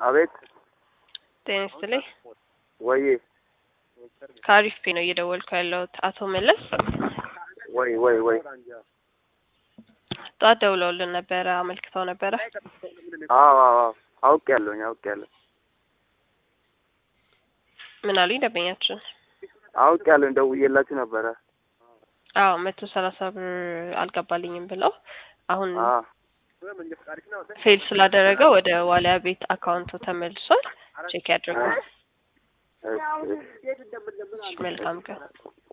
አቤት ጤና ይስጥልኝ። ወይ ከአሪፍ ፔ ነው እየደወልኩ ያለሁት። አቶ መለስ ወይ ወይ ወይ ጠዋት ደውለውልን ነበረ፣ አመልክተው ነበረ። አዎ አዎ አዎ አውቄያለሁኝ አውቄያለሁ ምን አሉኝ ደንበኛችን? አውቄያለሁኝ ደውዬላችሁ ነበረ። አዎ መቶ ሰላሳ ብር አልገባልኝም ብለው አሁን አ ፌል ስላደረገ ወደ ዋሊያ ቤት አካውንቱ ተመልሷል። ቼክ ያድርጉ። እሺ እሺ መልካም ቀን